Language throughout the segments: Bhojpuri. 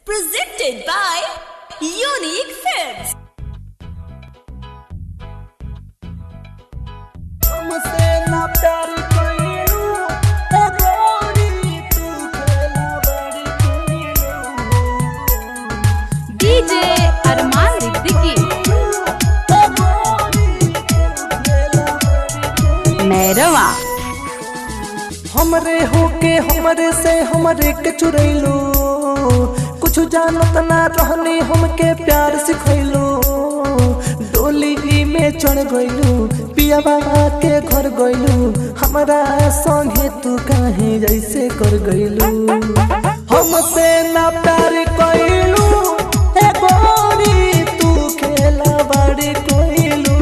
Presented by Unique Films. हमसे ना प्यार कइलू ए गोरी तू खेला बड़ी कइलू DJ अरमान सिद्दीकी ए गोरी तू खेला बड़ी कइलू मैरवा हमरे होके हमरे से हमरे के चुरैलू कुछ जानत ना रहनी हमके प्यार सिखैलू डोली में चढ़ गइलू पिया बाबा के घर गइलू हमरा संगे तू काहे जैसे कर गइलू हमसे ना प्यार कइलू ए गोरी तू खेला बड़ी कइलू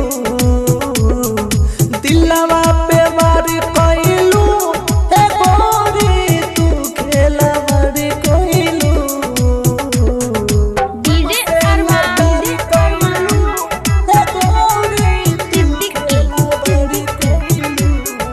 दिलवा पे वार कइलू ए गोरी तू खेला बड़ी कइलू DJ अरमान ए गोरी सिद्दीकी बड़ी कइलू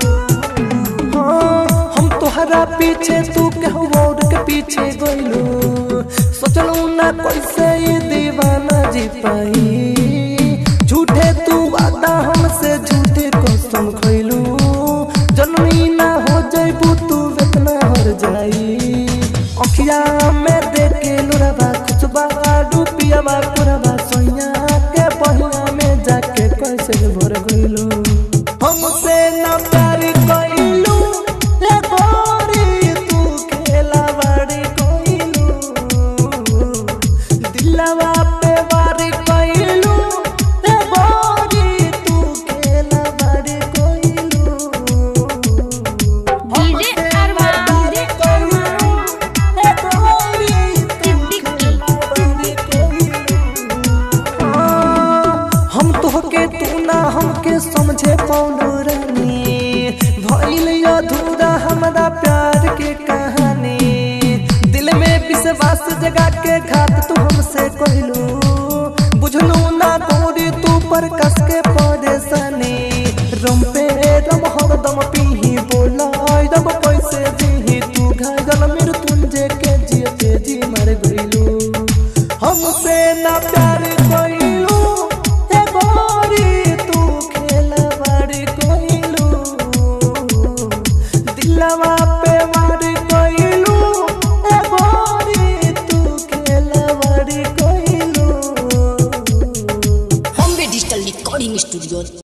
हाँ, हम तोहरा पीछे तू कहू और के पीछे गइलू सोचलू ना कैसे ये दीवाना जी पाई झूठे तू वादा हमसे झूठे कसम खइलू जनमी ना हो जइबू तू इतना हर जाई अखिया में देख के लुरबा खुशबा डूबियाबा कुरबा सोइया के पहिया में जाके कैसे भर गइलू हमसे ना प्यार कइलू ए गोरी तू खेला बड़ी कइलू दिलवा पे वार कइलू ए गोरी तू खेला बड़ी कइलू DJ अरमान ए गोरी सिद्दीकी हम तोहके तू ना हमके समझे पौनो रानी भइल अधूरा हमरा प्यार के कहानी दिल में विश्वास जगा के घात तू हमसे कहलू बुझलू ना गोरी तू पर कस के